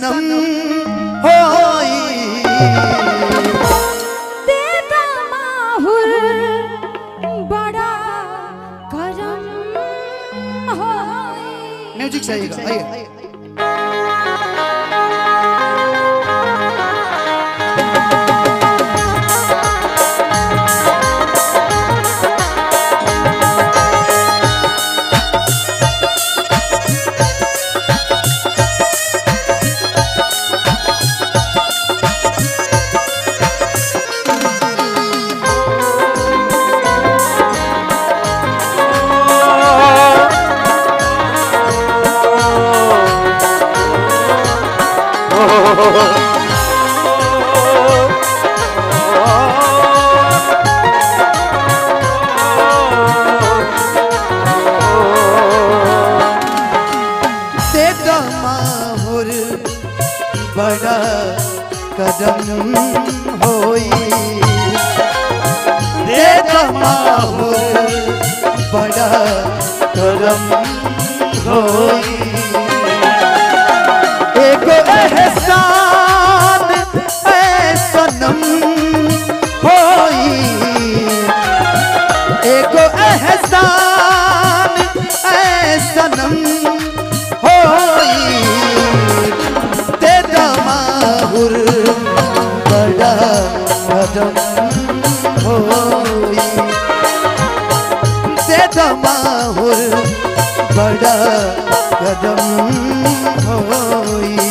सनम होई तेरा माहुर बड़ा करम होई म्यूजिक से आइएगा आइए दे माहुर बड़ा कदम होई दे माहुर बड़ा करम होई एक एहसान है सनम होई एक एहसान है सनम होई तेरा माहुर बड़ा कदम होई तेरा माहुर बड़ा कदम होई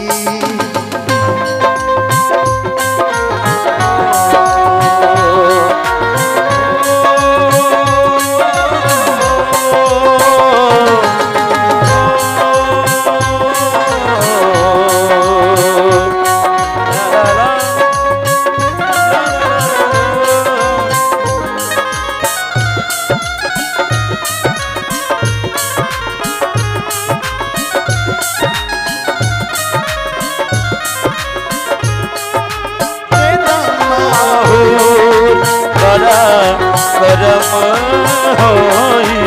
तेरा माहुर बड़ा करम होई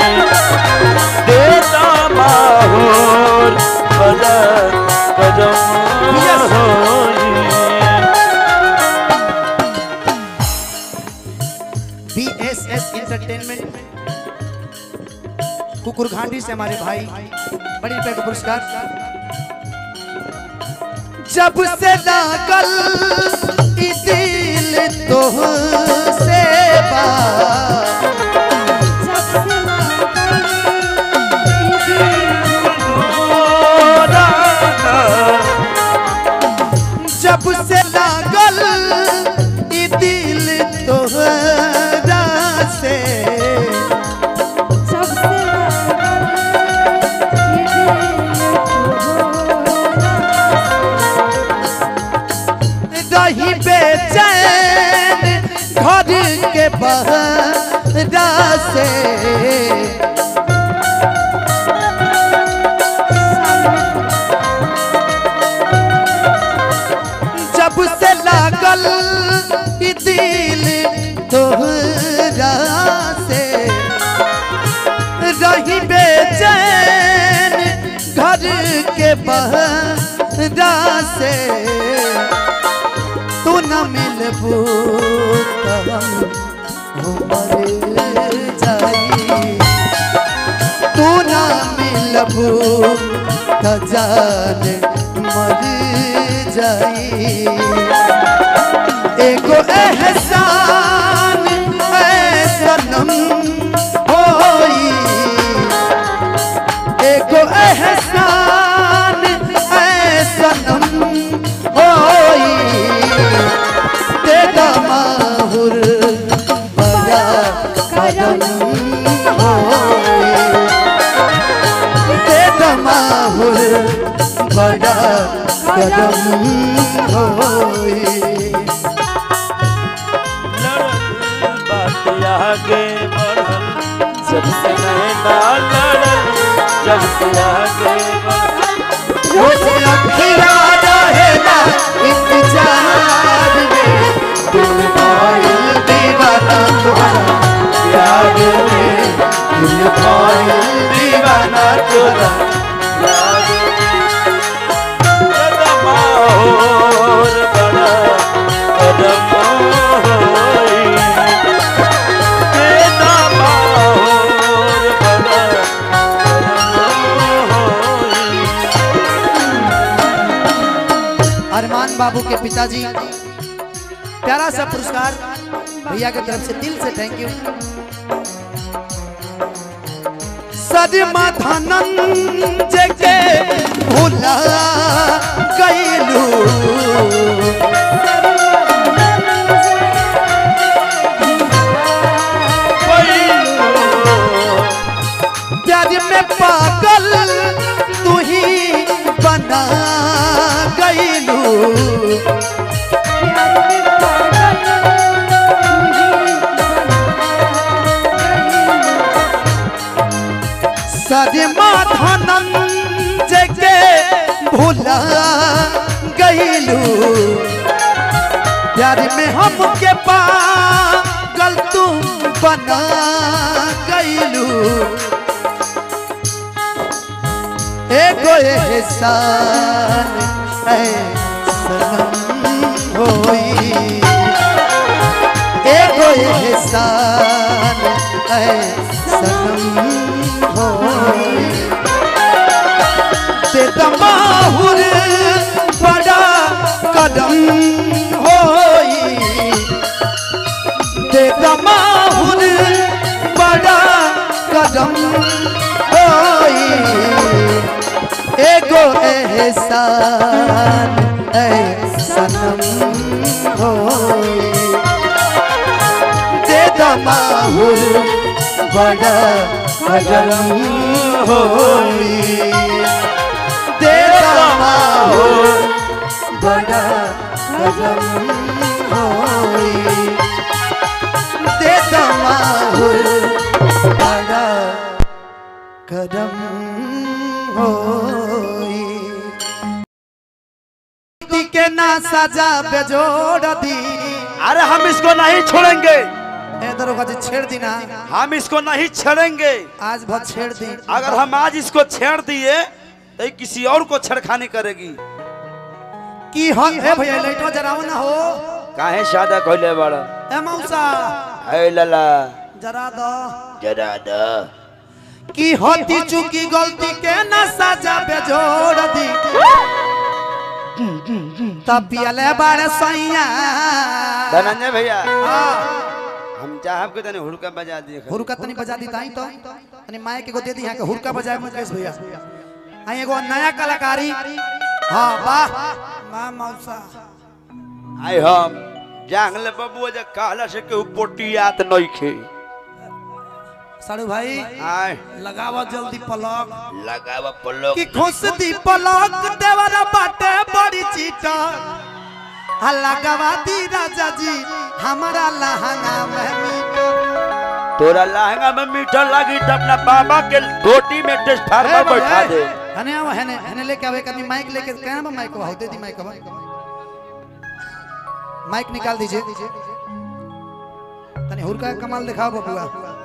देता माहौर बड़ा करम होई बी एस एस इंटरटेनमेंट कुकुर घाटी से हमारे भाई बड़ी रुपए का पुरस्कार जब से लागल ई दिल तो से बा सबसे जब से लागल ई दिल तोहरा से सबसे रही बेचैन घर के बहरा से जब से लागल ई दिल तोहरा से रही बेचैन घर के बहरा से तू न मिलबू त हम मर जाई तू न मिलबू त जान मर जाई एगो एहसान है सनम होई एगो एहसान है सनम होई तेरा माहुर बड़ा कदम होई तेरा माहुर बड़ा कदम होई लड़ल बात आगे बढ़ल जब से नैना लड़ल जब से आगे बढ़ल मुझे अखिया रहेगा इंतजार में दिल पायल दीवाना तुम्हारा प्यार में दिल पायल दीवाना तुम्हारा प्यार गीता जी प्यारा सा पुरस्कार भैया की तरफ से दिल से थैंक यू सदमा धनंजय के भूला गईलू प्यार में पागल तू ही बना गईलू सदमा धनंजय के भूला गईलू प्यार में हमके पागल तुम बना गईलू एगो एहसान है सनम होई एगो एहसान है सनम होई ते तमाहुर बड़ा कदम होई ते तमाहुर बड़ा कदम होई एगो एहसान ऐ सनम होई दे दमाहुर बड़ा कदम होई दे दमाहुर बड़ा कदम होई दे दमाहुर बड़ा कदम होई दी के ना सजा बेजोड़ दी अरे हम इसको नहीं छोड़ेंगे ए दरोगा जी छेड़ दी ना हम इसको नहीं छेड़ेंगे आज बहुत छेड़ दी अगर हम आज इसको छेड़ दिए तो ये किसी और को छेड़खानी करेगी की हो ए भैया लाइटो जराओ ना हो काहे शादा कहले बड़ा ए मौसा है लला जरा दो जरा द की होती चुकी गलती के ना सजा बेजोड़ दी तब पियले बारे सैया धनंजय भैया हाँ हम चाहब के तने हुड़का बजा दिए हुरका तनी बजा दी ताई तो तनी माइक के को दे दी यहाँ के हुरका बजाए मुकेश भैया आई एगो नया कलाकारी हाँ वाह वाह मौसा आई हम जांगले बबुआ जे कहला से के पोटियात नइखे साड़ू भाई आय लगावा जल्दी पलक लगावा पल्लो कि खुश दी पलक देवरा बाटे बड़ी चीटा आ लगावा दी राजा जी हमारा लहंगा में मीठा तोरा लहंगा में मीठा लगी तो अपना बाबा के धोती में ट्रांसफार्मर बैठा दे हने आओ हने हने लेके आवे कभी माइक लेके कहना बा माइक हो दे दी माइक बा माइक निकाल दीजिए तनी हुरका का कमाल दिखाओ बबुआ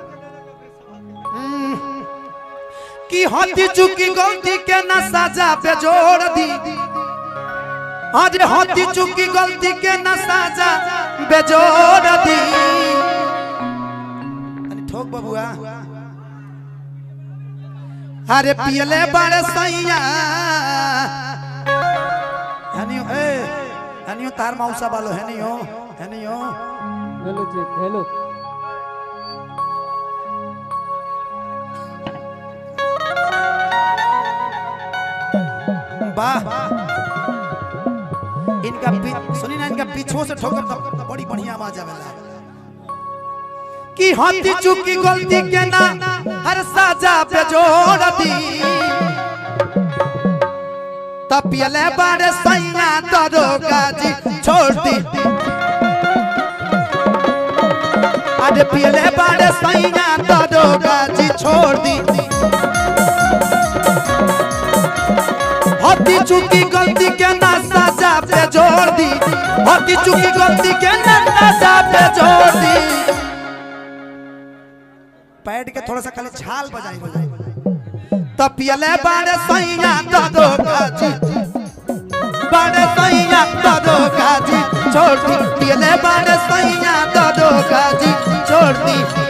हम्म। कि होती चुकी गलती के ना सजा पे जोड़ दी आज होती चुकी गलती के ना सजा बेजोड़ दी तनी ठोक बबुआ अरे पियले बड़े सैया हनियो ए हनियो तार मौसा बालो हनियो हनियो हेलो चेक हेलो वाह इनका पी- सुनी ना इनका पीछो से ठोकर तो बड़ी बढ़िया आवाज आवेला कि होती चुकी गलती के ना हर साजा पे जोड़ दी तब पियले बड़े सैया दरोगा जी छोड़ दी अरे पियले बड़े सैया दरोगा जी छोड़ दी होती चुकी गलती के ना सजा पे जोड़ दी होती चुकी गलती के ना सजा पे जोड़ दी पैड के थोड़ा सा खाली छाल बजाई बजाई तब पियले बारे सैया ददो काजी बारे सैया ददो काजी छोड़ दी पियले बारे सैया ददो काजी छोड़ दी